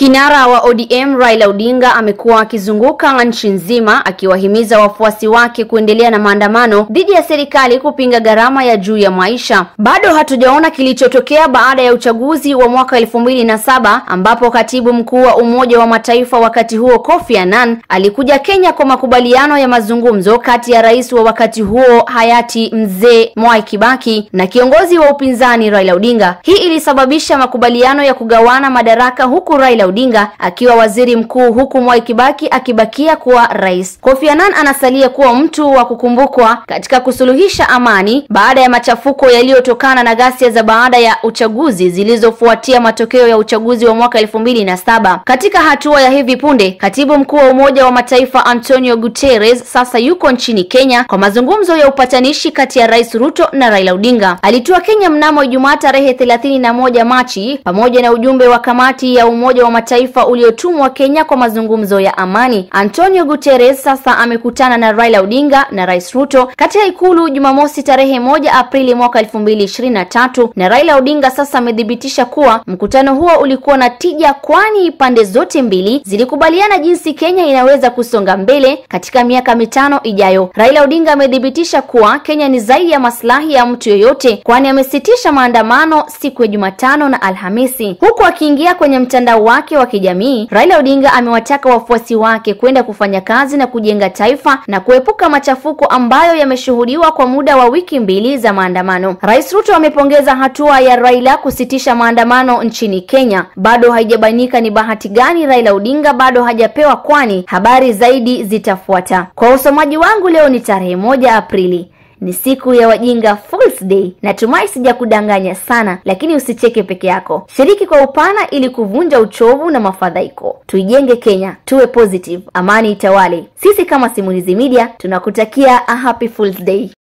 Kinara wa ODM Raila Odinga amekuwa akizunguka nchi nzima akiwahimiza wafuasi wake kuendelea na maandamano dhidi ya serikali kupinga gharama ya juu ya maisha. Bado hatujaona kilichotokea baada ya uchaguzi wa mwaka elfu mbili na saba ambapo katibu mkuu wa Umoja wa Mataifa wakati huo Kofi Annan alikuja Kenya kwa makubaliano ya mazungumzo kati ya rais wa wakati huo hayati Mzee Mwai Kibaki na kiongozi wa upinzani Raila Odinga. Hii ilisababisha makubaliano ya kugawana madaraka huku Raila Odinga akiwa waziri mkuu huku Mwai Kibaki akibakia kuwa rais. Kofi Annan anasalia kuwa mtu wa kukumbukwa katika kusuluhisha amani baada ya machafuko yaliyotokana na ghasia za baada ya uchaguzi zilizofuatia matokeo ya uchaguzi wa mwaka elfu mbili na saba. Katika hatua ya hivi punde, katibu mkuu wa Umoja wa Mataifa Antonio Guterres sasa yuko nchini Kenya kwa mazungumzo ya upatanishi kati ya Rais Ruto na Raila Odinga. Alitua Kenya mnamo Ijumaa tarehe thelathini na moja Machi pamoja na ujumbe wa kamati ya Umoja wa Mataifa uliotumwa Kenya kwa mazungumzo ya amani. Antonio Guterres sasa amekutana na Raila Odinga na Rais Ruto katika ikulu Jumamosi tarehe moja Aprili mwaka elfu mbili ishirini na tatu na Raila Odinga sasa amethibitisha kuwa mkutano huo ulikuwa na tija, kwani pande zote mbili zilikubaliana jinsi Kenya inaweza kusonga mbele katika miaka mitano ijayo. Raila Odinga amethibitisha kuwa Kenya ni zaidi ya maslahi ya mtu yoyote, kwani amesitisha maandamano siku ya Jumatano na Alhamisi. Huku akiingia kwenye mtandao wake wa kijamii, Raila Odinga amewataka wafuasi wake kwenda kufanya kazi na kujenga taifa na kuepuka machafuko ambayo yameshuhudiwa kwa muda wa wiki mbili za maandamano. Rais Ruto amepongeza hatua ya Raila kusitisha maandamano nchini Kenya. Bado haijabainika ni bahati gani Raila Odinga bado hajapewa, kwani habari zaidi zitafuata. Kwa usomaji wangu leo ni tarehe moja Aprili ni siku ya wajinga Fools Day. Natumai sijakudanganya sana, lakini usicheke peke yako, shiriki kwa upana ili kuvunja uchovu na mafadhaiko. Tuijenge Kenya, tuwe positive, amani itawale. Sisi kama Simulizi Media tunakutakia a happy Fools Day.